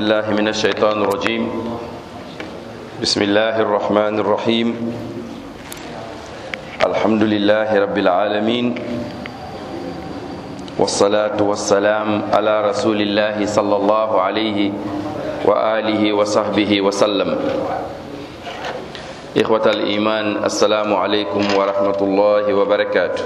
بالله من الشيطان الرجيم بسم الله الرحمن الرحيم الحمد لله رب العالمين والصلاة والسلام على رسول الله صلى الله عليه وآله وصحبه وسلم إخوة الإيمان السلام عليكم ورحمة الله وبركاته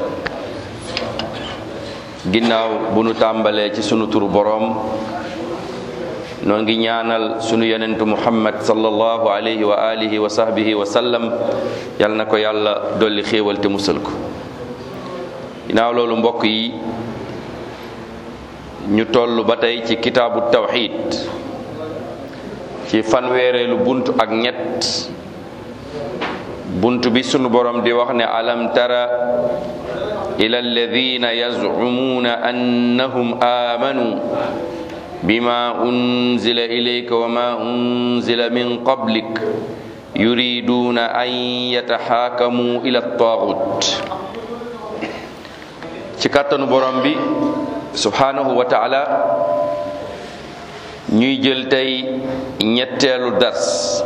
ginnaaw bu nu tàmbalee ci sunu turu boroom noo ngi ñaanal sunu yonentu muhammad sallallahu alayhi wa alihi wa sahbihi wa sallam yal na ko yàlla dolli xéewal te musal ko ginnaaw loolu mbokk yi ñu toll ba tey ci kitaabu tawxid ci fanweereelu bunt ak ñett bunt bi sunu borom di wax ne alam tara ila alladina yazcumuuna annahum aamanuu bima unzila ilayka wa ma unzila min qablik yuriduuna an yataxaakamuu ila taaxut ci kàttanu borom bi subhaanahu wa taala ñuy jël tey ñetteelu dars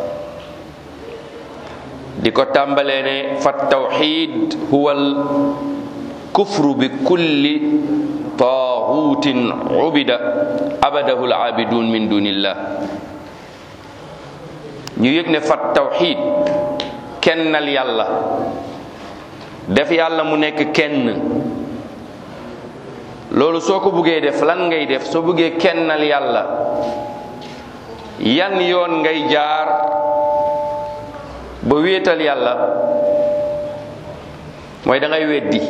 di ko tàmbalee ne fa tawxid huwal kufru bi kulli taaxuutin ubida abadahu alaabidun min dunillah ñu yëg ne fat tawxid kennal yàlla def yàlla mu nekk kenn loolu soo ko buggee def lan ngay def soo buggee kennal yàlla yan yoon ngay jaar ba wéetal yàlla mooy da ngay weddi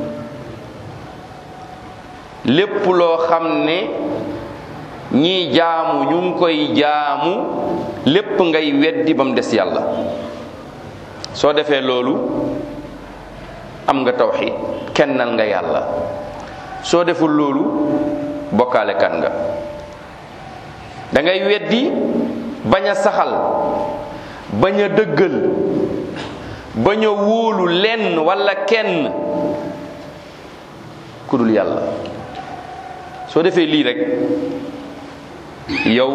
lépp loo xam ne ñii jaamu ñu ngi koy jaamu lépp ngay weddi ba mu des yàlla soo defee loolu am nga tawxid kennal nga yàlla soo deful loolu bokkaale kan nga da ngay weddi bañ a saxal bañ a dëggal bañ a wóolu lenn walla kenn ku dul yàlla soo defee lii rek yow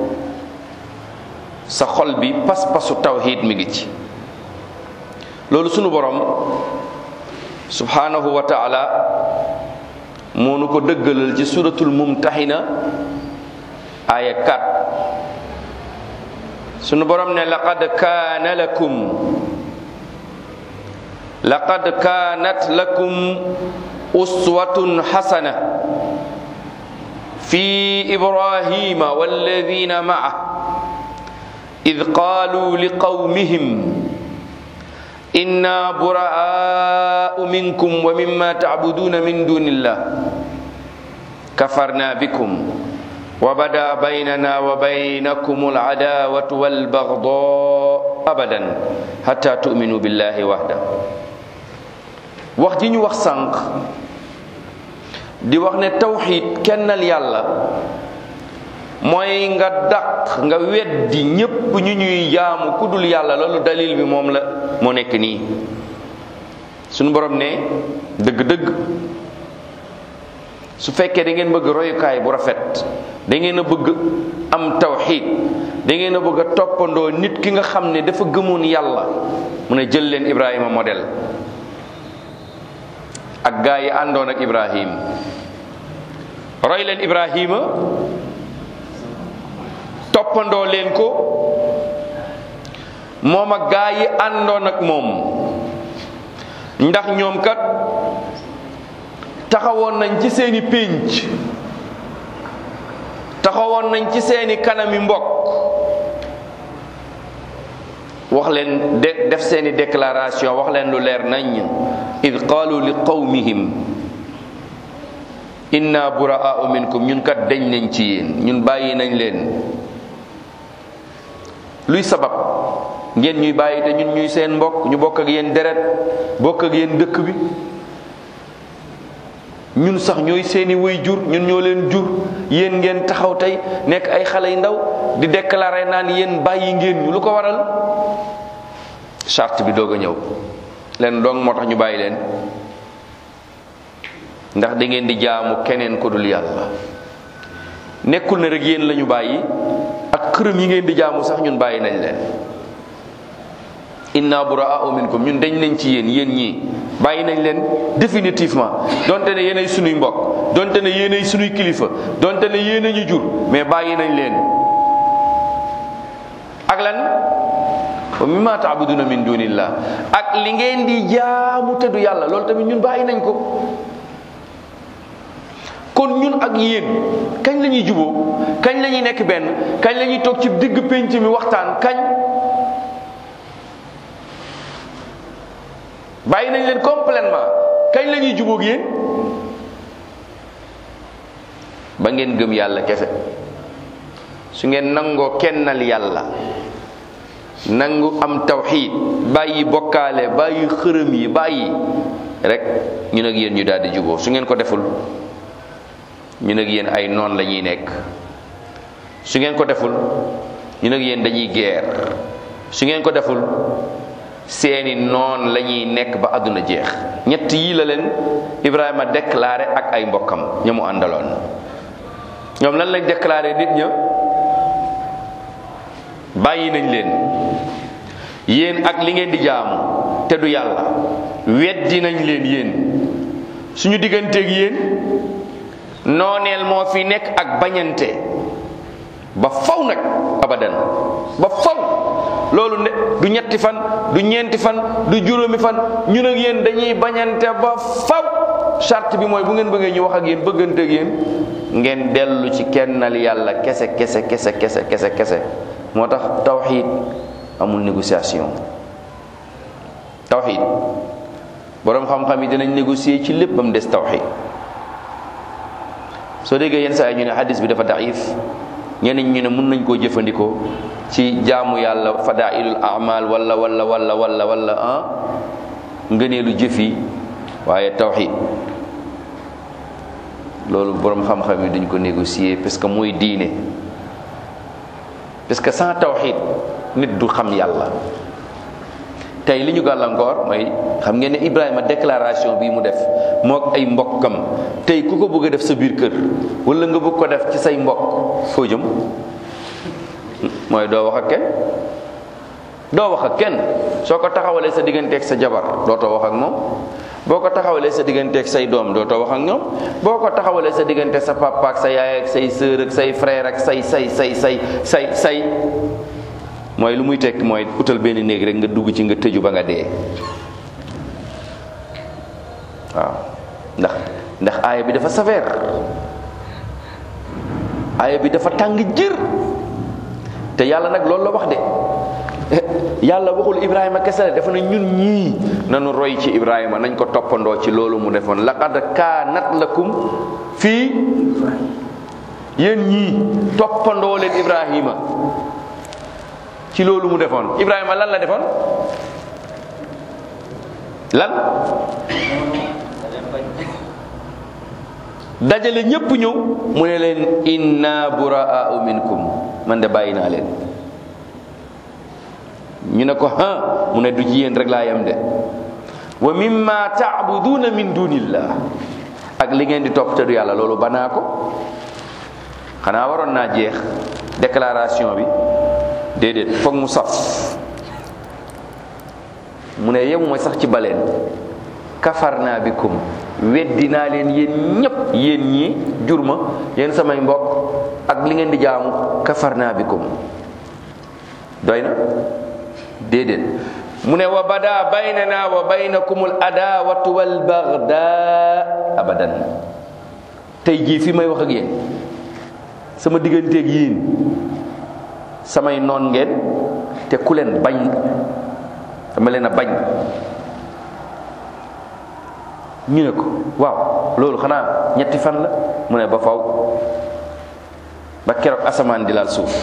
sa xol bi pas-pasu tawhid mi ngi ci loolu sunu borom subhanahu wa taala moo nu ko dëggalal ci suratul mumtahina aya 4 sunu borom ne laqad kaana lakum laqad kaanat lakum uswatun xasana fi ibrahima walladina maah id qaaluu liqawmihim inna buraau minkum wa mimma tacbuduuna min duni illah kafarna bikum wa bada baynana wa baynakum alcadaawatu walbagdaa abadan xata tu'minu billahi waxda wax ji ñu wax sànq di wax ne tawxid kennal yàlla mooy nga dàq nga weddi ñépp ñu ñuy jaamu ku dul yàlla loolu dalil bi moom la moo nekk nii suñu borom ne dëgg-dëgg su fekkee da ngeen bëgg royukaay bu rafet da ngeen a bëgg am tawxid da ngeen a bëgg a toppandoo nit ki nga xam ne dafa gëmoon yàlla mu ne jël leen Ibrahima modèle ak gaa yi àndoon ak Ibrahim roy leen Ibrahima toppandoo leen ko moom ak gaa yi àndoon ak moom ndax ñoom kat taxawoon nañ ci seeni pénc taxawoon nañ ci seeni kanami mbokk wax leen de def seeni déclaration wax leen lu leer nañ id qaalu li qawmihim inna buraa'u minkum ñun kat dañ nañ ci yéen ñun bàyyi nañ leen luy sabab ngeen ñuy bàyyi te ñun ñuy seen mbokk ñu bokk ak yéen deret bokk ak yéen dëkk bi ñun sax ñooy seeni way jur ñun ñoo leen jur yéen ngeen taxaw tey nekk ay xale yu ndaw di déclarer naan yéen bàyyi ngeen ñu lu ko waral charte bi doog a ñëw leen dong moo tax ñu bàyyi leen ndax da ngeen di jaamu keneen ko dul yàlla nekkul ne rek yéen la ñu bàyyi ak xërëm yi ngeen di jaamu sax ñun bàyyi nañ leen inna buraa'u minkum ñun dañ nañ ci yéen yéen ñii bàyyi nañ leen définitivement donte ne yéenay sunuy mbokk donte ne yéenay sunuy kilifa donte ne yéen ñu jur mais bàyyi nañ leen ak lan wa mimma taabuduna min dunillah ak li ngeen di jaamu te du yàlla loolu tamit ñun bàyyi nañ ko kon ñun ak yéen kañ la ñuy juboo kañ la ñuy nekk benn kañ la ñuy toog ci digg pénc mi waxtaan kañ bàyyi nañ leen complètement kañ la ñuy jubóog yéen ba ngeen gëm yàlla kese su ngeen nangoo kennal yàlla nangu am tawxiid bàyyi bokkaale bàyyi xërëm yi bàyyi rek ñun ak yéen ñu daal di juboo su ngeen ko deful ñun ak yéen ay noon la ñuy nekk su ngeen ko deful ñun ak yéen dañuy geer su ngeen ko deful seeni noon la ñuy nekk ba àdduna jeex ñett yii la leen Ibrahima déclaré ak ay mbokkam ña mu àndaloon ñoom lan lañ déclaré nit ña bàyyi nañ leen yéen ak li ngeen di jaamu te du yàlla weddi nañ leen yéen suñu digganteeg yéen nooneel moo fi nekk ak bañante ba faw nag abadan ba faw loolu ne du ñetti fan du ñeenti fan du juróomi fan ñun ak yéen dañuy bañante ba faw charte bi mooy bu ngeen bëggee ñu wax ak yéen bëggante ak yéen ngeen dellu ci kennal yàlla kese kese kese kese kese kese moo tax tawxiid amul négociation tawxiid boroom xam-xam yi dinañ négocier ci lépp ba mu des tawxiid soo déggee yenn saa yi ñu ne hadis bi dafa daif ñeneen ñu ne mun nañ koo jëfandikoo ci jaamu yàlla fadailul amal wala wala wala wala wala ah ngëneelu jëf yi waaye tawxid loolu borom xam-xam yi duñ ko négocier parce que mooy diine parce que sans tawxid nit du xam yàlla tey li ñu gàllankoor mooy xam ngeen ne Ibrahima déclaration bii mu def mook ay mbokkam tey ku ko bëgg a def sa biir kër wala nga bëgg ko def ci say mbokk foo jëm mooy doo wax ak kenn doo wax ak kenn soo ko taxawalee sa digganteeg sa jabar dootoo wax ak moom boo ko taxawalee sa digganteeg say doom dootoo wax ak ñoom boo ko taxawalee sa diggante sa papa ak sa yaay ak say sœur ak say frère ak say say say say say say mooy lu muy tekk mooy utal benn néeg rek nga dugg ci nga tëju ba nga dee waaw ndax ndax aaya bi dafa sévère aaya bi dafa tàng jër te yàlla nag loolu la wax de yàlla waxul ibrahima kese la dafa ne ñun ñii nanu roy ci ibrahima nañ ko toppandoo ci loolu mu defoon laqad kaanat lakum fii yéen ñii toppandoo leen ibrahima ci loolu mu defoon ibrahima lan la defoon lan dajale ñépp ñëw mu ne leen inna buraa'u minkum man de bàyyi naa leen ñu ne ko ha mu ne du ci yéen rek laa yem de wa mimma ta'buduna min dunillah ak li ngeen di topp te du yàlla loolu banaa ko xanaa waroon naa jeex déclaration bi déedéet foog mu saf mu ne yem mooy sax ci baleen kafarna bikum weddi naa leen yéen ñépp yéen ñi jur ma yéen samay mbokk ak li ngeen di jaamu kafarna bikum doy na déedéet mu ne wa bada baynana wa baynakumul adawatu wal bagda abadan tey jii fi may wax ak yéen sama digganteeg yéen samay noon ngeen te ku leen bañ dama leen a bañ ñu ne ko waaw loolu xanaa ñetti fan la mu ne ba faw ba keroog asamaan di laal suuf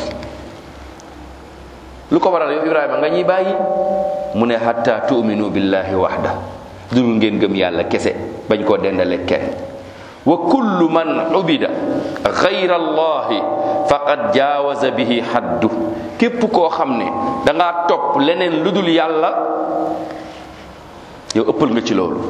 lu ko waral yow Ibrahima nga ñuy bàyyi mu ne hatta tu'minu billahi wahda dul ngeen gëm yàlla kese bañ koo dendale kenn wa kullu man ubida gayra allahi faqad jaawaza bihi haddu képp koo xam ne dangaa topp leneen lu dul yàlla yow ëppal nga ci loolu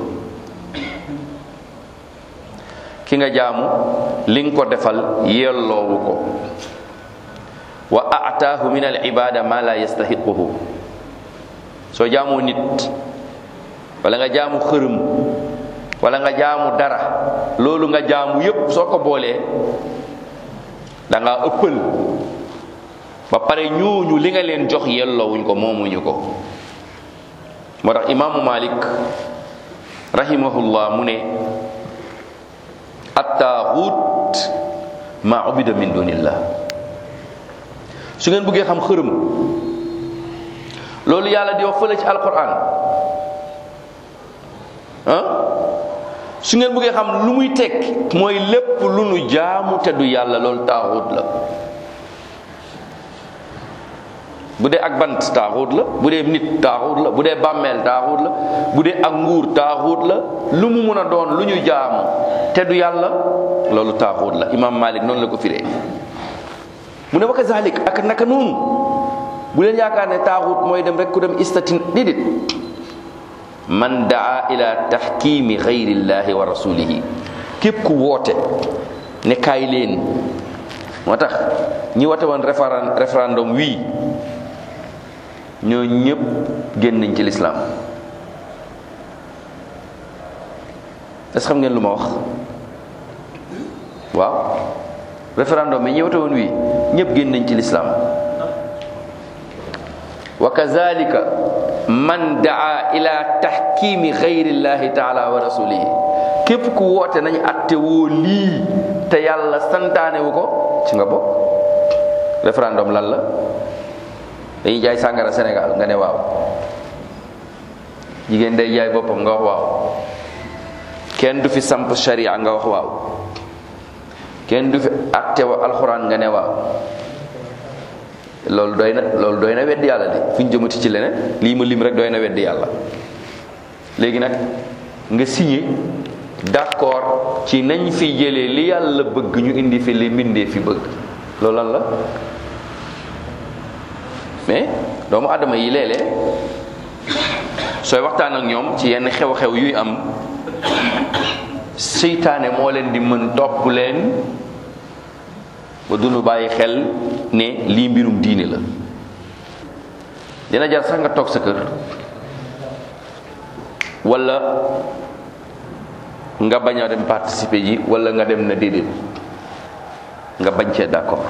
ki nga jaamu li nga ko defal yelloowu ko wa ataahu min al ibada ma la yastahiquhu soo jaamoo nit wala nga jaamu xërëm wala nga jaamu dara loolu nga jaamu yépp soo ko boolee da nga ëppal ba pare ñooñu li nga leen jox yelloowuñ ko moomuñu ko moo tax imaamu malik rahimahullah mu ne attaaxut ma ubida min dunillah su ngeen bëggee xam xërëm loolu yàlla di wax fële ci alquran ah su ngeen bëggee xam lu muy tekk mooy lépp lu nu jaamu te du yàlla loolu taaxut la bu dee ak bant taaxut la bu dee nit taaxut la bu dee bàmmeel taaxut la bu dee ak nguur taaxut la lu mu mun a doon lu ñu jaamu te du yàlla loolu taaxut la imam malik noonu la ko firee mu ne wa kazalik ak naka noonu bu leen yaakaar ne taaxut mooy dem rek ku dem istatin déedéet man daa ila taxkimi xayrillahi wa rasulihi képp ku woote ne kaay leen moo tax ñi woote woon référendum wii ñoo ñëpp génn nañ ci lislaam est-ce xam ngeen lu ma wax waaw référendum yi ñi woote woon wii ñëpp génn nañ ci lislaam wa kazalika man daa ila taxkimi xayrillahi taala wa rasulihi képp ku woote nañ atte woo lii te yàlla santaane wu ko ci nga bokk référendum lan la dañuy jaay sàngara Sénégal nga ne waaw jigéen day jaay boppam nga wax waaw kenn du fi samp sharia nga wax waaw kenn du fi atte wa alxuraan nga ne waaw loolu doy na loolu doy na weddi yàlla de fu ñu jëmati ci leneen lii ma lim rek doy na weddi yàlla léegi nag nga signé d'accord ci nañ fi jëlee li yàlla bëgg ñu indi fi li mbindee fi bëgg loolu lan la mais doomu adama yi léeg-léeg sooy waxtaan ak ñoom ci yenn xew-xew yuy am seytaane moo leen di mën topp leen ba duñu bàyyi xel ne lii mbirum diine la dina jar sax nga toog sa kër wala nga bañ a dem participer ji wala nga dem na déedéet nga bañ cee d'accord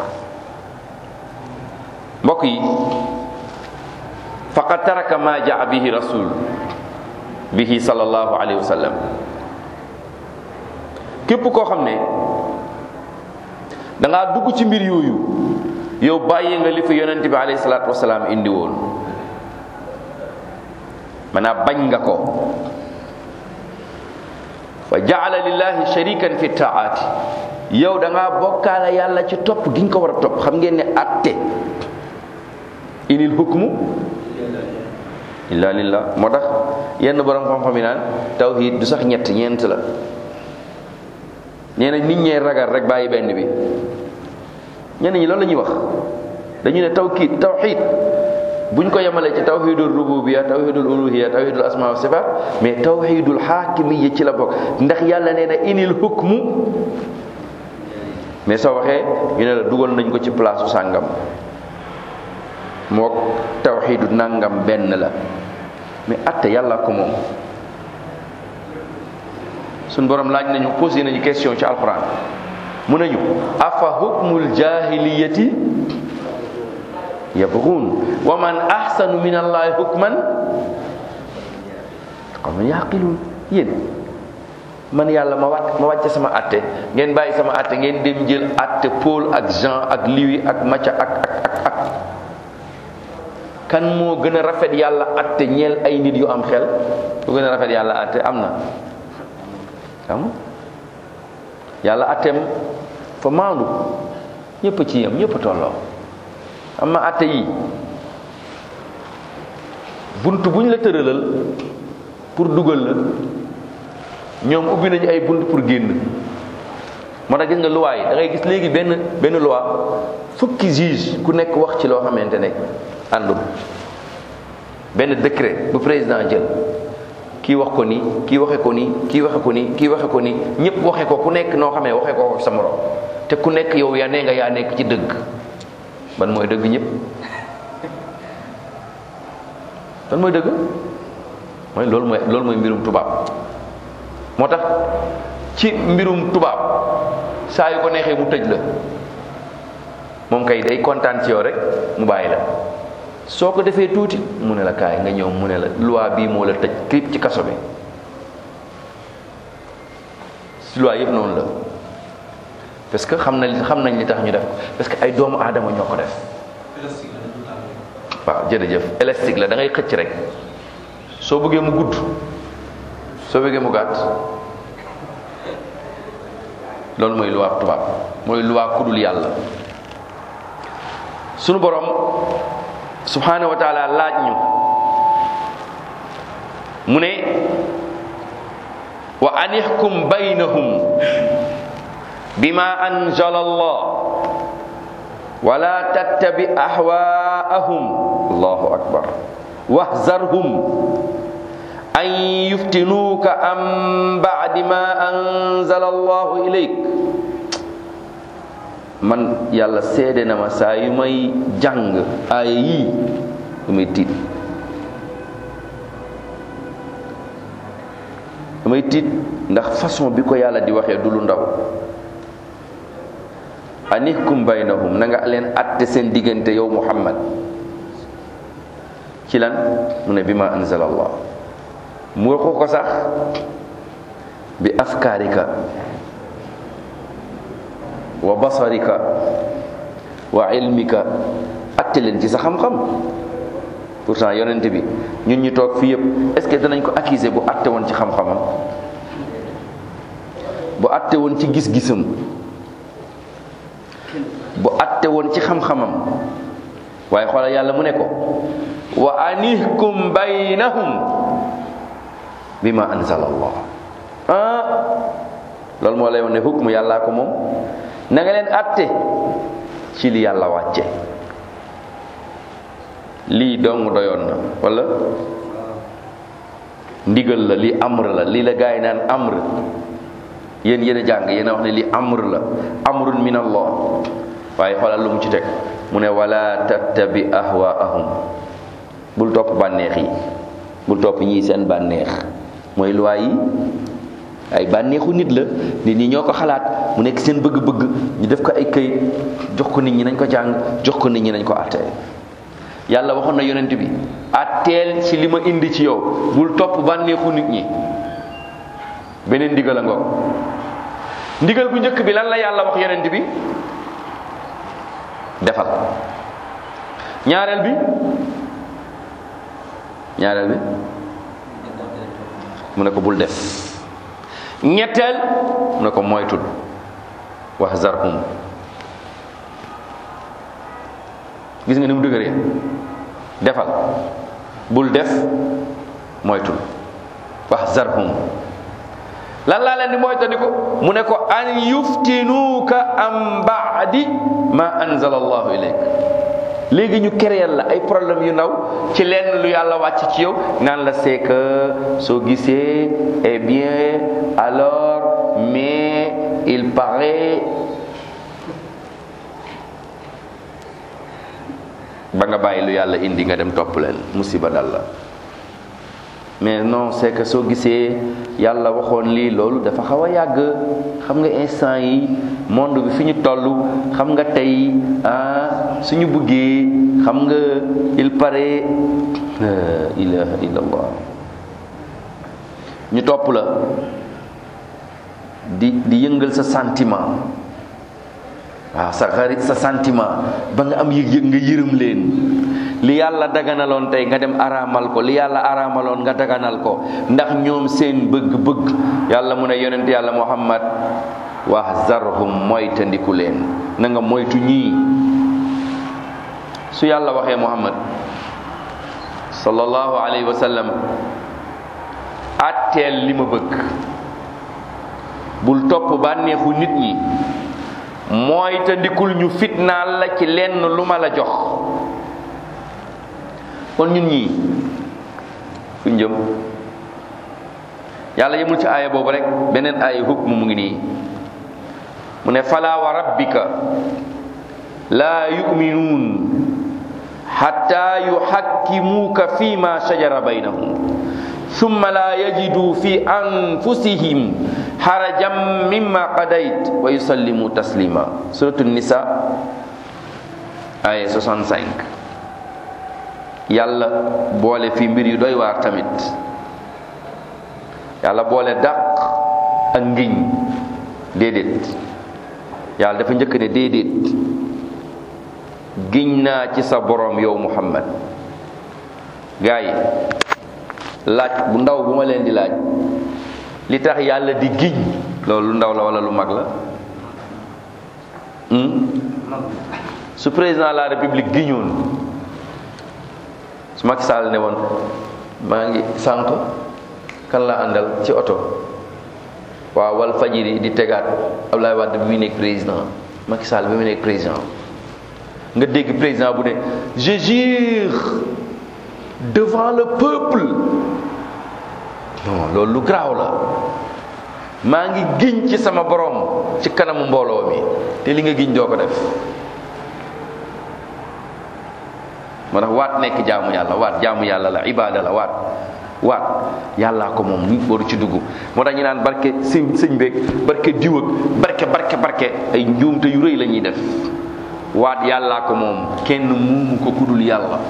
mbokk yi faqad taraka ma jaa bihi rasul bihi sallallahu alayhi wa sallam képp koo xam ne dangaa dugg ci mbir yooyu yow bàyyi nga li fi yonent bi alayhi salaatu wasalaam indi woon maanaam bañ nga ko wa jaala lillahi sharikan fi taati yow da ngaa bokkaale yàlla ci topp gi nga ko war a topp xam ngeen ne atte inil hukmu illa lillah moo tax yenn borom xam-xam yi naan tawhid du sax ñett ñeent la nee na nit ñee ragal rek bàyyi benn bi ñenn ñi loolu la ñuy wax dañu ne tawkiid tawhid buñ ko yemalee ci tawhidul rububiyya tawhidul uluhiyya tawhidul asma wa sifat mais tawhidul xaakimiyya ci la bokk ndax yàlla nee na inil hukmu mais soo waxee ñu ne la dugal nañ ko ci place su sàngam mook tawxidu nangam benn la mais atte yàlla ko moom suñ borom laaj nañu posé nañu question ci alquran mu nañu afa hukmul jahiliyati yabghun wa man ahsanu min allahi hukman qawman yaqilun yéen man yàlla ma wàcc ma wàcce sama atte ngeen bàyyi sama atte ngeen dem jël atte Paul ak Jean ak Louis ak Matthieu ak ak ak ak kan moo gën a rafet yàlla atte ñeel ay nit yu am xel bu gën a rafet yàlla atte am na am yàlla atteem fa maandu ñëpp ci yam ñëpp tolloo am na atte yi bunt bu ñu la tëralal pour dugal la ñoom ubbi nañu ay bunt pour génn moo tax gis nga loi yi da ngay gis léegi benn benn loi fukki juge ku nekk wax ci loo xamante ne àndul benn décret bu président jël kii wax ko nii kii waxe ko nii kii waxe ko nii kii waxe ko nii ñëpp waxe ko ku nekk noo xamee waxe ko sa morom te ku nekk yow yaa nee nga yaa nekk ci dëgg ban mooy dëgg ñëpp ban mooy dëgg mooy loolu mooy loolu mooy mbirum tubaab moo tax ci mbirum tubaab saa yu ko neexee mu tëj la moom kay day kontaan ci yow rek mu bàyyi la soo ko defee tuuti mu ne la kaay nga ñëw mu ne la loi bii moo la tëj krip ci kaso bi si loi yëpp noonu la parce que xam na xam nañ li tax ñu def ko parce que ay doomu aadama ñoo ko def waaw jërëjëf élastique la da ngay xëcc rek soo bëggee mu gudd soo bëggee mu gàtt loolu mooy loi tubaab mooy loi kudul yàlla sunu borom subhanahu wa taala laaj ñu mu ne wa an ixkum baynahum bima anzala allah wala tattabi ahwaahum allahu akbar wahzarhum an yuftinuuka an ba'di ma anzala allahu ilayk man yàlla seede na ma saa yu may jàng aaya yii damay tiit damay tiit ndax façon bi ko yàlla di waxee du lu ndaw anihkum baynahum na nga leen atte seen diggante yow muhammad ci lan mu ne bi ma anzala allah mu waxu ko sax bi afkaarika wa basarika wa ilmika atte leen ci sa xam-xam pourtant yonent bi ñun ñu toog fii yëpp est-ce que danañ ko accuser bu atte woon ci xam-xamam bu atte woon ci gis-gisam bu atte woon ci xam-xamam waaye xoolal yàlla mu ne ko wa anihkum baynahum bima anzala allah ah loolu moo lay wax ne hukmu yàllaa ko moom na nga leen atte ci li yàlla wàcce lii dong doyoon na wala ndigal la lii amr la lii la gaa yi naan amr yéen yéen a jàng yéen a wax ne lii amr la amrun min allah waaye xoolal lu mu ci teg mu ne wala tattabi ahwaahum bul topp bànneex yi bul topp ñii seen bànneex mooy luwaay yi ay bànneexu nit la nit ñi ñoo ko xalaat mu nekk seen bëgg-bëgg ñu def ko ay këyit jox ko nit ñi nañ ko jàng jox ko nit ñi nañ ko àttee yàlla waxoon na yonent bi àtteel ci li ma indi ci yow bul topp bànneexu nit ñi beneen ndigal a ngoog ndigal bu njëkk bi lan la yàlla wax yonent bi defal ñaareel bi ñaareel bi mu ne ko bul def ñetteel mu ne ko moytul wax zarhum gis nga ni mu dëgëree defal bul def moytul wax zarhum lan laa leen di moytandiku mu ne ko an yuftinuuka am baadi ma anzala allahu ilayk léegi ñu créer la ay problème yu ndaw ci lenn lu yàlla wàcc ci yow naan la c'est que soo gisee eh bien alors mais il paraît ba nga bàyyi lu yàlla indi nga dem topp leen musiba dal la mais non c'est que soo gisee yàlla waxoon lii loolu dafa xaw a yàgg xam nga instant yi monde bi fi ñu toll xam nga tey ah suñu bëggee xam nga il paraît la ilaha illallah ñu topp la di di yëngal sa sentiment waaw sa xarit sa sentiment ba nga am yëg-yëg nga yërëm leen li yàlla daganaloon tey nga dem araamal ko li yàlla araamaloon nga daganal ko ndax ñoom seen bëgg-bëgg yàlla mu ne yonent yàlla muhammad wahzarhum moytandiku leen na nga moytu ñii su yàlla waxee muhammad sallallahu alayhi wa sallam atteel li ma bëgg bul topp bànneexu nit ñi mooy te ndikul ñu fitnaal la ci lenn lu ma la jox kon ñun ñii fu njëm yàlla yemul ci aaya boobu rek beneen aaya hukm mu ngi nii mu ne fala wa rabbika laa yuminuun xatta yuxakkimuuka fi ma shajara baynahum summa laa yajidu fi anfusihim xarajan mimma qadayt wa yusallimu taslima suratu nisa aya 65 yàlla boole fi mbir yu doy waar tamit yàlla boole dàq ak ngiñ déedéet yàlla dafa njëkk ne déedéet giñ naa ci sa borom yow muhammad gaa yi laaj bu ndaw bu ma leen di laaj li tax yàlla di giñ loolu lu ndaw la wala lu mag la su président de la république giñoon su Macky Sall ne woon maa ngi sànq kan la àndal ci oto waaw wal fajiri di tegaat Abdoulaye Wade bi muy nekk président Macky Sall bi muy nekk président nga dégg président bu ne je jure devant le peuple non loolu lu garaaw la maa ngi giñ ci sama borom ci kanamu mbooloo mi te li nga giñ doo ko def moo tax waat nekk jaamu yàlla waat jaamu yàlla la ibaada la waat waat yàllaa ko moom nit waru ci dugg moo tax ñu naan barke sëñ sëñ beeg barke diw ak barke barke barke ay njuumte yu rëy la ñuy def waat yàllaa ko moom kenn muumu ko kudul yàlla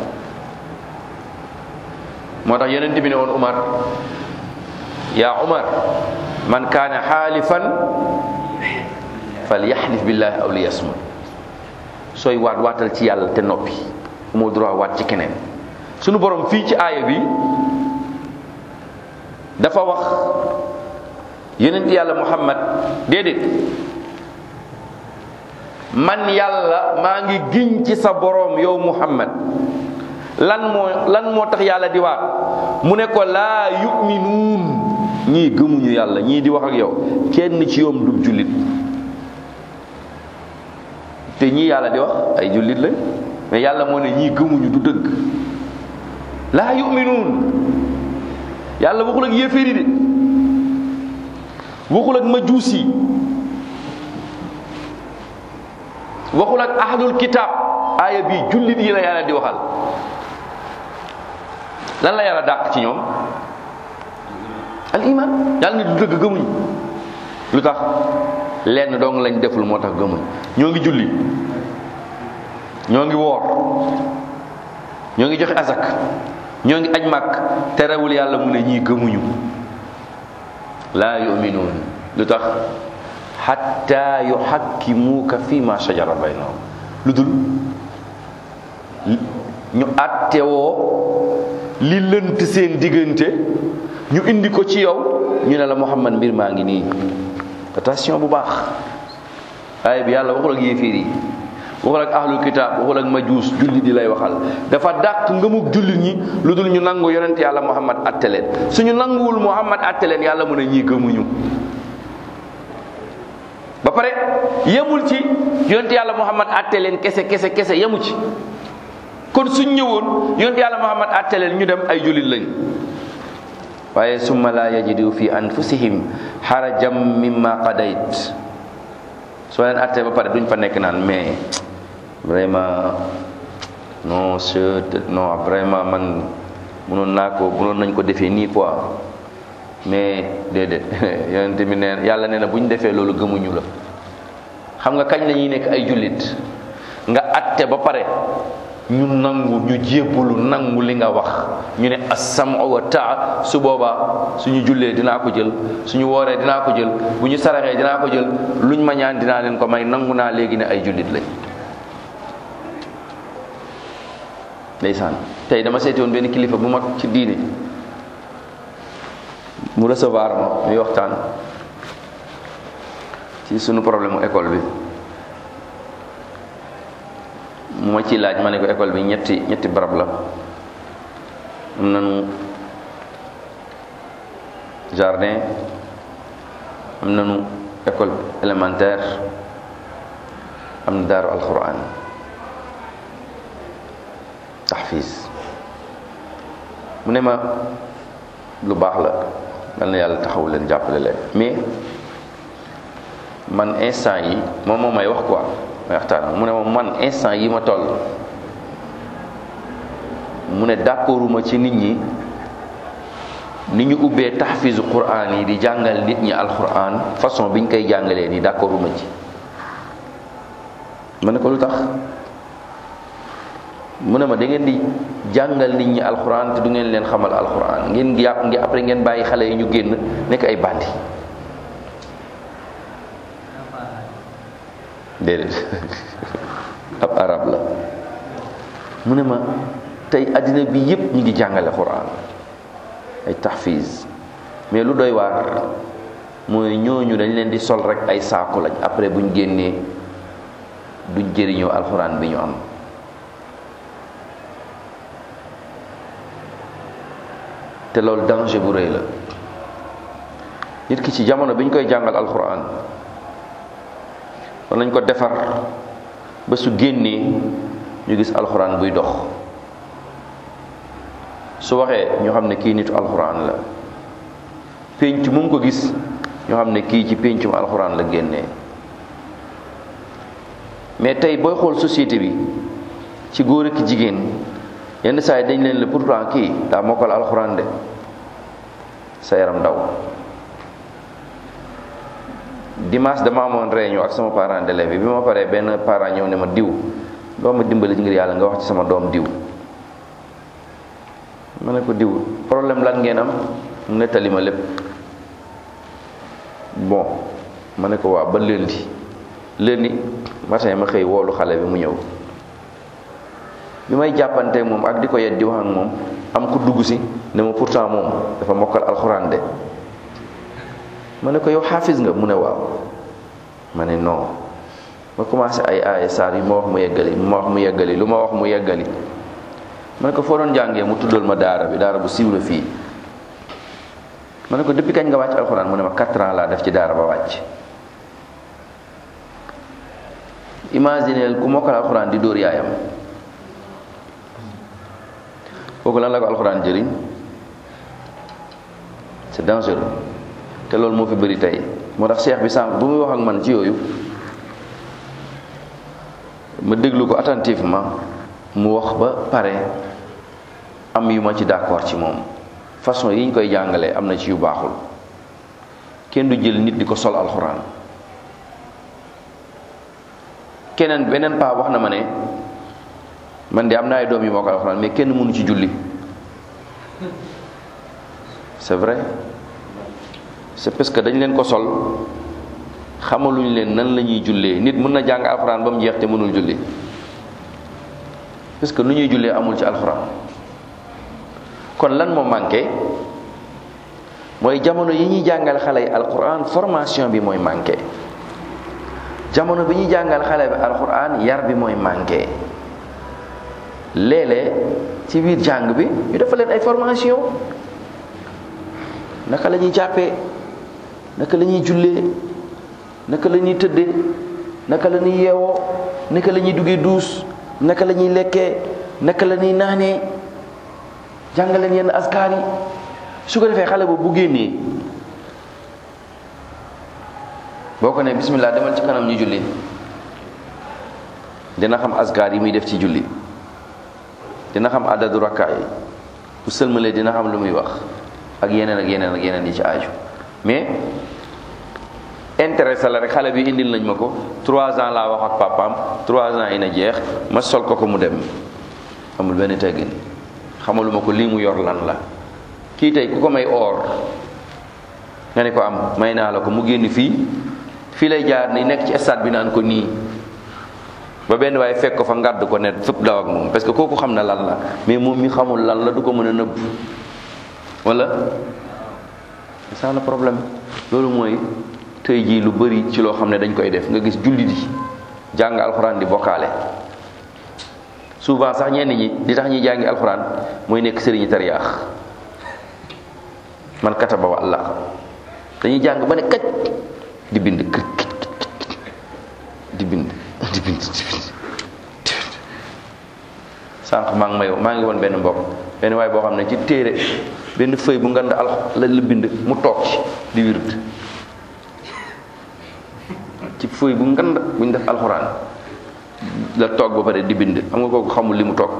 moo tax yonent bi ne woon Umar yaa Umar man kaana xaalifan fal yaxlif billahi aw li yasmut sooy waat waatal ci yàlla te noppi moo droit waat ci keneen sunu borom fii ci aaya bi dafa wax yonent yàlla muhammad déedéet man yàlla maa ngi giñ ci sa borom yow muhammad lan moo lan moo tax yàlla di waat mu ne ko laa yuminuun ñii gëmuñu yàlla ñii di wax ak yow kenn ci yoom du jullit te ñii yàlla di wax ay jullit lañ mais yàlla moo ne ñii gëmuñu du dëgg laa yuminuun yàlla waxul ak yéeféeri de waxul ak majuus yi waxul ak ahlul kitaab aaya bi jullit yi la yàlla di waxal lan la yàlla dàq ci ñoom al iman yàlla ni du dëgg gëmuñ lu tax lenn dong lañ deful moo tax gëmuñ ñoo ngi julli ñoo ngi woor ñoo ngi joxe azak ñoo ngi aj màkk terewul yàlla mu ne ñii gëmuñu laa yuminuun lu tax xatta yuxakkimuuka fi ma shajara baynahum lu dul ñu attewoo li lënt seen diggante ñu indi ko ci yow ñu ne la Muhammad mbir maa ngi nii attention bu baax aaya bi yàlla waxul ak yéeféer yi waxul ak ahlul kitaab waxul ak majuus jullit yi lay waxal dafa dàq ngëmug jullit ñi lu dul ñu nangu yonent yàlla Muhammad atte leen suñu nanguwul Muhammad atte leen yàlla mu ne ñii gëmuñu ba pare yemul ci yonent yàlla Muhammad atte leen kese kese kese yemu ci kon suñ ñëwoon yonent yàlla Muhammad atte leen ñu dem ay jullit lañ waaye summa la yajidu fi anfusihim xarajam mimma qadayt soo leen attee ba pare duñ fa nekk naan mais vraiment non je non vraiment man mënoon naa ko mënoon nañ ko defee nii quoi mais déedéet yonent bi neen yàlla nee na bu ñu defee loolu gëmuñu la xam nga kañ la ñuy nekk ay jullit nga atte ba pare ñu nangu ñu jébbalu nangu li nga wax ñu ne as-sam'u wa taa su boobaa suñu jullee dinaa ko jël suñu wooree dinaa ko jël bu ñu saraxee dinaa ko jël luñ ma ñaan dinaa leen ko may nangu naa léegi ne ay jullit lañ ndeysaan tey dama seeti woon benn kilifa bu mag ci diine mu recevoir ma muy waxtaan ci sunu problème mu école bi mu ma ciy laaj ma ne ko école bi ñetti ñetti barab la am nañu jardin am nañu école élémentaire am na daaru alquran tahfiz mu ne ma lu baax la dal na yàlla taxaw leen jàppale leen mais man instant yi moom moo may wax quoi may waxtaan mu ne ma man instant yi ma toll mu ne d'accorduma ci nit ñi ni ñu ubbee tahfizu quran yi di jàngal nit ñi alquran façon biñ koy jàngalee nii d'accorduma ci ma ne ko lu tax mu ne ma da ngeen di jàngal nit ñi alquran te du ngeen leen xamal alquran ngeen yàpp ngi après ngeen bàyyi xale yi ñu génn nekk ay bandi déedéet ab arab la mu ne ma tey àddina bi yépp ñu ngi jàngale quran ay tahfiz mais lu doy waar mooy ñooñu dañ leen di sol rek ay saaku lañ après buñ génnee duñ jëriñoo alxuraan bi ñu am te loolu danger bu rëy la nit ki ci jamono bi ñu koy jàngal alxuraan war nañ ko defar ba su génnee ñu gis alxuraan buy dox su waxee ñu xam ne kii nitu alxuraan la pénc mu ngi ko gis ñu xam ne kii ci péncum alxuraan la génnee mais tey booy xool société bi ci góor ak jigéen yenn saa yi dañ leen la pourtant kii daa mokkal alxuraan de sa yaram daw dimanche dama amoon réunion ak sama parent d'élève bi bi ma paree benn parent ñëw ne ma diw doo ma dimbali ngir yàlla nga wax ci sama doom diw ma ne ko diw problème lan ngeen am mu nettali ma lépp bon ma ne ko waaw ba lundi lundi matin ma xëy woolu xale bi mu ñëw bi may jàppante moom ak di ko yet di wax ak moom am ku dugg si ne ma pourtant moom dafa mokkal alxuraan de ma ne ko yow xaafis nga mu ne waaw ma ne non ma commencé ay aaya saar yi ma wax mu yeggali ma wax mu yeggali lu ma wax mu yeggali ma ne ko foo doon jàngee mu tuddal ma daara bi daara bu siiw la fii ma ne ko depuis kañ nga wàcc alxuraan mu ne ma 4 ans laa def ci daara ba wàcc imagineel ku mokkal alxuraan di dóor yaayam kooku lan la ko alxuraan jëriñ c'est dangereux te loolu moo fi bëri tey moo tax cheikh bi sànq bu muy wax ak man ci yooyu ma déglu ko attentivement mu wax ba pare am yu ma ci d'accord ci moom façon yi ñu koy jàngalee am na ci yu baaxul kenn du jël nit di ko sol alxuraan keneen beneen paa wax na ma ne man de am na ay doom yu moo ko alxuraan mais kenn mënu ci julli c'est vrai c'est parce que dañ leen ko sol xamaluñ leen nan la ñuy jullee nit mën na jàng alxuraan ba mu jeex te mënul julli parce que nu ñuy jullee amul ci alxuraan kon lan moo manqué mooy jamono yi ñuy jàngal xale yi alxuraan formation bi mooy manqué jamono bi ñuy jàngal xale bi alxuraan yar bi mooy manqué léeg-léeg ci biir jàng bi ñu defal leen ay formation naka la ñuy jàppee naka la ñuy jullee naka la ñuy tëddee naka la ñuy yeewoo naka la ñuy duggee duus naka la ñuy lekkee naka la ñuy naanee jàngal leen yenn askar yi su ko defee xale boobu bu génnee boo ko ne bismillah demal ci kanam ñu julli dina xam askar yi muy def ci julli dina xam adadu rakka yi bu sëlmalee dina xam lu muy wax ak yeneen ak yeneen ak yeneen yi ci aaju mais intéressé la rek xale bi indil nañ ma ko trois ans laa wax ak papaam trois ans yi na jeex ma sol ko ko mu dem amul benn teggin xamaluma ko lii mu yor lan la kii tey ku ko may or nga ne ko am may naa la ko mu génn fii fii lay jaar ni nekk ci stade bi naan ko nii ba benn waaye fekk ko fa ngàdd ko ne fépp daw ak moom parce que kooku xam na lan la mais moom mi xamul lan la du ko mën a nëbb wala c'est ça le problème loolu mooy tey jii lu bari ci loo xam ne dañ koy def nga gis jullit yi jàng alxuraan di bokkaale souvent sax ñenn ñi di tax ñuy jàngi alxuraan mooy nekk sëriñi tariyaax man kataba wa allah dañuy jàng ba ne kaj di bind kër di bind di bind di bind sànq maa ngi may maa ngi woon benn mbokk benn waaye boo xam ne ci téere benn feuille bu ngand al la la bind mu toog ci di wird ci feuille bu ngand buñ def alxuraan la toog ba pare di bind xam nga kooku xamul li mu toog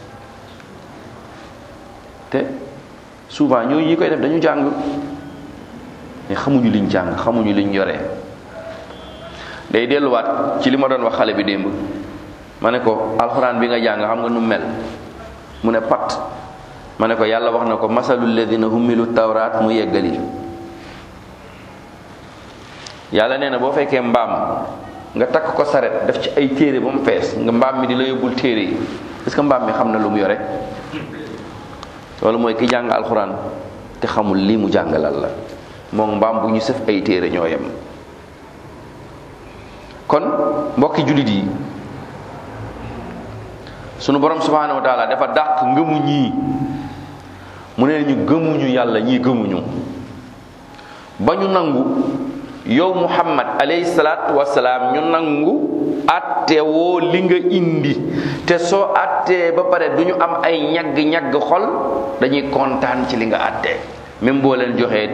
te souvent ñooñu ñi koy def dañu jàng mais xamuñu liñ jàng xamuñu liñ yoree day delluwaat ci li ma doon wax xale bi démb ma ne ko alxuraan bi nga jàng xam nga nu mel mu ne pat ma ne ko yàlla wax na ko masalul ladina humilu tawraat mu yeggali yàlla nee na boo fekkee mbaam nga takk ko saret def ci ay téere ba mu fees nga mbaam mi di la yóbbul téere yi est-ce que mbaam mi xam na lu mu yore loolu mooy ki jàng alxuraan te xamul lii mu jàngalal la moom mbaam bu ñu sëf ay téere ñoo yem kon mbokki jullit yi sunu borom subhanahu wa taala dafa dàq ngëmu ñii mu ne ñu gëmuñu yàlla ñii gëmuñu ba ñu nangu yow muhammad alayhi salaatu wasalaam ñu nangu atte woo li nga indi te soo attee ba pare du ñu am ay ñagg-ñagg xol dañuy kontaan ci li nga attee même boo leen joxee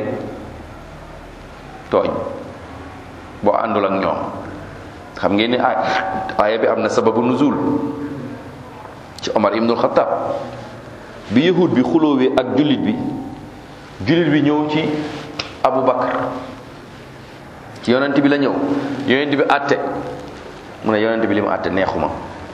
tooñ boo àndul ak ñoom xam ngeen ni ay aaya bi am na sababu nuzul ci Omar ibnul Xattaab bi yahud bi xulóowee ak jullit bi jullit bi ñëw ci Abu Bakar ci yonent bi la ñëw yonent bi àtte mu ne yonent bi li mu àtte neexuma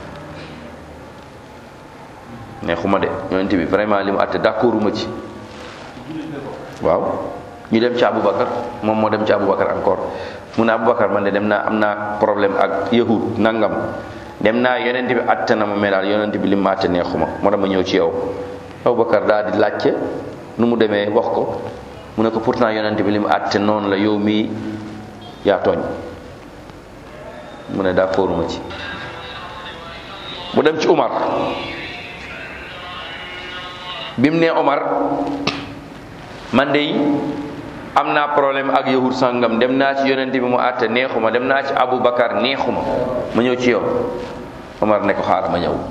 neexuma de yonent bi vraiment li mu àtte d'accorduma ci waaw ñu dem ci Aboubacar moom moo dem ci Aboubacar encore mu ne Aboubacar man de dem naa am naa problème ak yahud nangam dem naa yonent bi àtte na ma mais daal yonent bi li mu àtte neexuma moo dama ñëw ci yow Aboubacar daal di laajte nu mu demee wax ko mu ne ko pourtant yonent bi li mu àtte noonu la yow mii yaa tooñ mu ne d'accorduma ci mu dem ci Umar bi mu nee Omar man de am naa problème ak yahud sangam dem naa ci yonent bi mu àtte neexuma dem naa ci Aboubacar neexuma ma ñëw ci yow Omar ne ko xaaral ma ñëw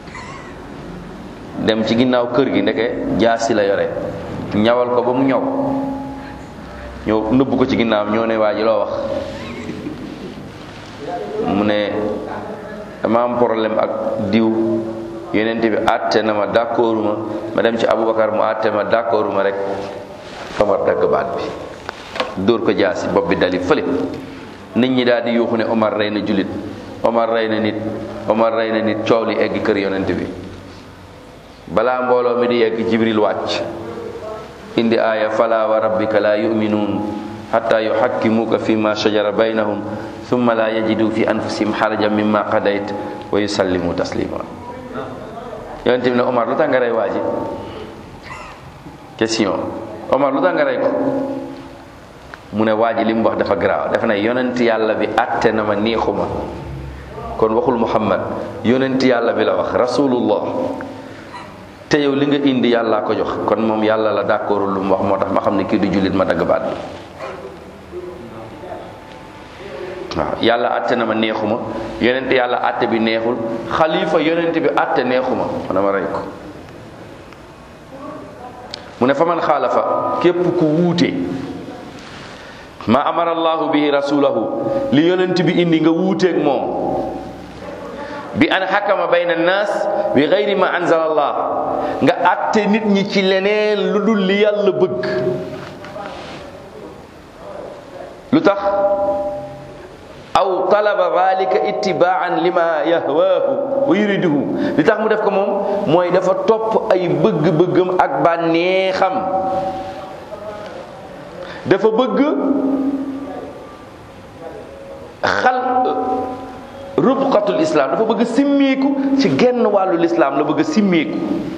dem ci ginnaaw kër gi ndeke jaasi la yore ñawal ko ba mu ñëw ñëw nëbbu ko ci ginnaaw ñoo ne waa ji loo wax mu ne dama am problème ak diw yonent bi àtte na ma d'accorduma ma dem ci Aboubacar mu àtte ma d'accorduma rek Omar dagg baat bi dóor ko jaasi bopp bi dali fële nit ñi daal di yuuxu ne Omar rey na jullit Omar rey na nit Omar rey na nit coow li egg kër yonent bi balaa mbooloo mi di egg Jibril wàcc indi aaya fala wa rabbika la yuminuun hatta yuhakkimuka fi ma shajara baynahum thumma la yajidu fi anfusihim harajan mimma qadayt wa yusallimu taslima yonent bi ne Omar lu tax nga rey waa ji question Omar lu tax nga rey ko mu ne waa ji li mu wax dafa garaaw dafa ne yonent yàlla bi àtte na ma neexuma kon waxul Muhammad yonent yàlla bi la wax rasulullah te yow li nga indi yàllaa ko jox kon moom yàlla la d'accordul lu mu wax moo tax ma xam ne kii du jullit ma dagg baat bi waaw yàlla àtte na ma neexuma yonent yàlla àtte bi neexul xalifa yonent bi àtte neexuma ma dama rey ko mu ne fa man xaalafa képp ku wuute ma amara allahu bihi rasulahu li yonent bi indi nga wuuteeg moom bi an xakama bayna annaas bi gayri ma anzala allah nga àtte nit ñi ci leneen lu dul li yàlla bëgg lu tax aw talaba dalika ittibaan lima yahwaahu wa yuriduhu li tax mu def ko moom mooy dafa topp ay bëgg-bëggam ak bànneexam dafa bëgg xal rubqatul islam dafa bëgg simmeeku ci genn wàllu lislaam la bëgg simmeeku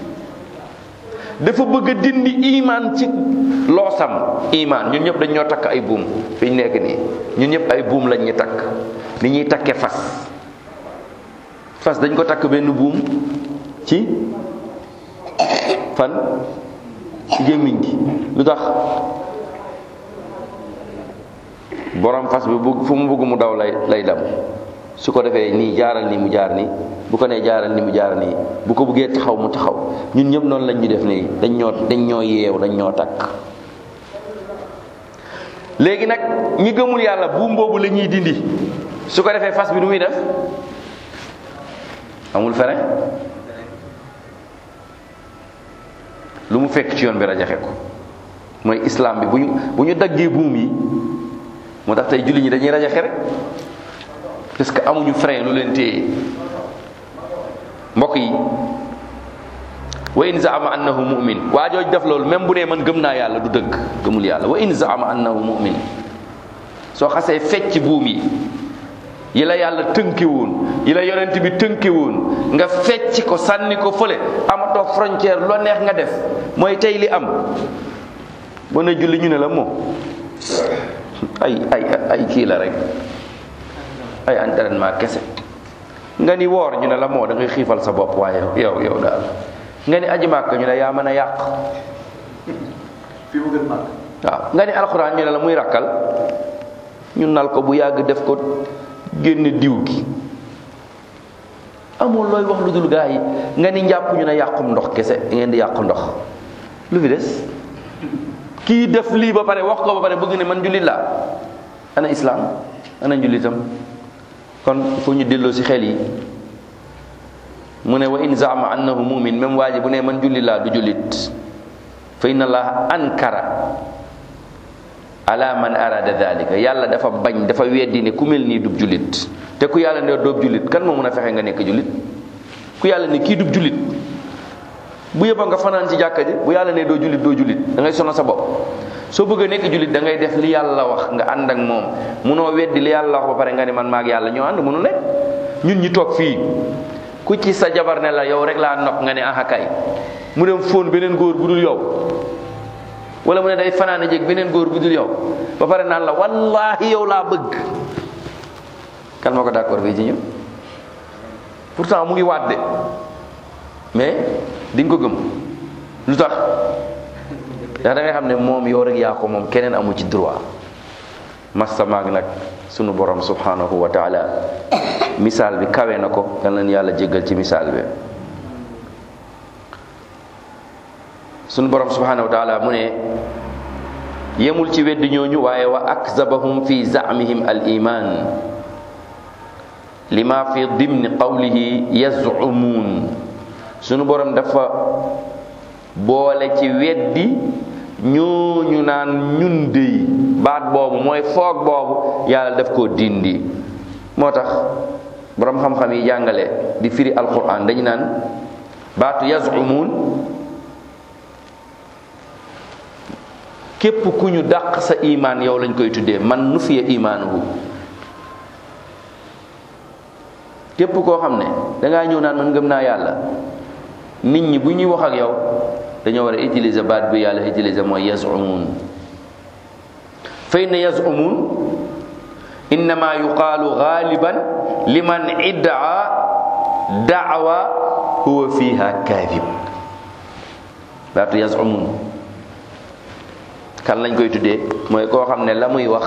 dafa bëgg dindi iman ci loosam iman ñun ñëpp dañ ñoo takk ay buum fi ñu nekk nii ñun ñëpp ay buum lañ ñu takk ni ñuy takke fas fas dañ ko takk benn buum ci fan ci gémmiñ gi lu tax borom fas bi bu fu mu bëgg mu daw lay lay dem su ko defee nii jaaral nii mu jaar nii bu ko nee jaaral nii mu jaar nii bu ko bëggee taxaw mu taxaw ñun ñëpp noonu lañ ñu def nii dañ ñoo dañ ñoo yeew dañ ñoo takk léegi nag ñi gëmul yàlla buum boobu la ñuy dindi su ko defee fas bi nu muy def amul frein lu mu fekk ci yoon bi rajaxe ko mooy islam bi bu ñu bu ñu daggee buum yi moo tax tey julli ñi dañuy rajaxe rek parce que amuñu frein lu leen téye mbokk yi wa in zaama annahu mu'min waa jooj def loolu même bu dee man gëm naa yàlla du dëgg gëmul yàlla wa in zaama annahu mu'min soo xasee fecc buum yi yi la yàlla tënke woon yi la yonent bi tënke woon nga fecc ko sànni ko fële amatoo frontière loo neex nga def mooy tey li am boo ne julli ñu ne la moom ay ay ay kii la rek ay entraînement kese nga ni woor ñu ne la moo da ngay xiifal sa bopp waaye yow yow daal nga ni aji màkk ñu ne yaa mën a yàq fi mu gën màkk waaw nga ni alxuraan ñu ne la muy rakkal ñu nal ko bu yàgg def ko génne diw gi amul looy wax lu dul gaa yi nga ni njàpp ñu ne yàqum ndox kese ngeen di yàq ndox lu fi des kii def lii ba pare wax ko ba pare bëgg ne man jullit laa ana islaam ana njullitam kon fu ñu delloo ci xel yi mu ne wa in zaama annahu mumin même waa ji bu ne man jullit laa du jullit fa inna allaha ankara ala man arada dalika yàlla dafa bañ dafa weddi ne ku mel nii dub jullit te ku yàlla ne doob jullit kan moo mën a fexe nga nekk jullit ku yàlla ne kii dub jullit bu yëba nga fanaan ci jàkka ji bu yàlla ne doo jullit doo jullit da ngay sonal sa bopp soo bëgg a nekk jullit da ngay def li yàlla wax nga ànd ak moom munoo weddi li yàlla wax ba pare nga ne man maag yàlla ñoo ànd munu nekk ñun ñi toog fii ku ci sa jabar ne la yow rek laa nopp nga ne aha kay mu dem fóon beneen góor bu dul yow wala mu ne day fanaane jeg beneen góor bu dul yow ba pare naan la wallahi yow laa bëgg kan moo ko d'accord fii ci ñun pourtant mu ngi waat de mais di nga ko gëm lu tax ndax da ngay xam ne moom yow rek yaa ko moom keneen amu ci droit massa maag nag sunu borom subhanahu wa taala misaal bi kawe na ko yal na yàlla jéggal ci misaal bi sunu borom subhanahu wa taala mu ne yemul ci weddi ñooñu waaye wa akzabahum fi zamihim al iman lima fi dimni qawlihi yazumuun sunu borom dafa boole ci weddi ñooñu naan ñun dey baat boobu mooy foog boobu yàlla daf koo dindi moo tax borom xam-xam yi jàngale di firi alquran dañu naan baatu yazumuun képp ku ñu dàq sa imaan yow lañ koy tuddee man nu fiye imaanuhu képp koo xam ne dangaa ñëw naan man gëm naa yàlla nit ñi bu ñuy wax ak yow dañoo war a utiliser baat bi yàlla utiliser mooy yazumuun fa inna yazumuun innama yuqaalu gaaliban liman iddaa daawa huwa fiha kaadib baatu yazumuun kan lañ koy tuddee mooy koo xam ne la muy wax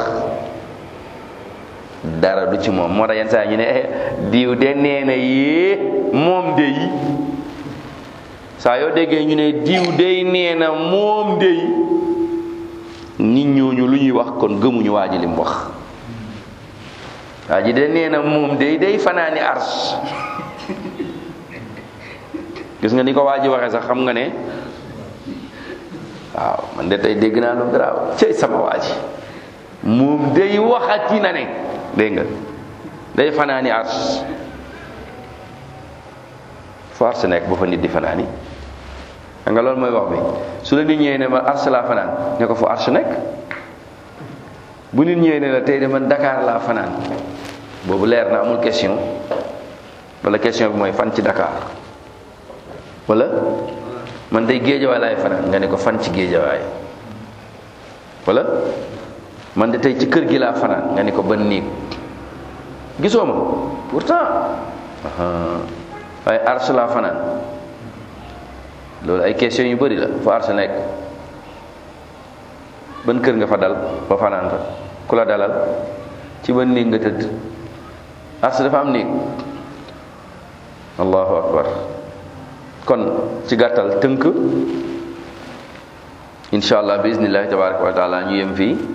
dara du ci moom moo tax yenn saa ñu ne diw de nee na yee moom de yi saa yoo déggee ñu ne diw dey nee na moom de yi nit ñooñu lu ñuy wax kon gëmuñu waa ji lim wax waa ji de nee na moom de day fanaani ars gis nga ni ko waa ji waxee sax xam nga ne waaw man de tey dégg naa lu garaaw cey sama waa ji moom day waxati na ne dégg nga day fanaani ars fu ars nekk ba fa nit di fanaani xam nga loolu mooy wax bi su la nit ñëwee ne ma ars laa fanaan ne ko fu ars nekk bu nit ñëwee ne la tey de man Dakar laa fanaan boobu leer na amul question wala question bi mooy fan ci Dakar wala man day géejawaay laay fanaan nga ne ko fan ci géejawaay wala man de tey ci kër gi laa fanaan nga ne ko ban néeg gisoo ma pourtant waaye ars laa fanaan loolu ay question yu bari la fa ars nekk ban kër nga fa dal ba fanaan fa ku la dalal ci ban néeg nga tëdd ars dafa am néeg allahu akbar kon ci gàttal tënk incha allah bi iznillahi tabaraka wa taala ñu yem fii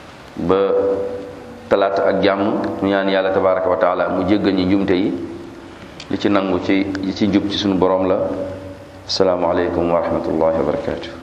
ba talaata ak jàmm ñu ñaan yàlla tabaraka wa taala mu jéggal ñi njumte yi li ci nangu ci li ci njub ci sunu borom la asalaamaaleykum wa rahmatullahi wa barakatuh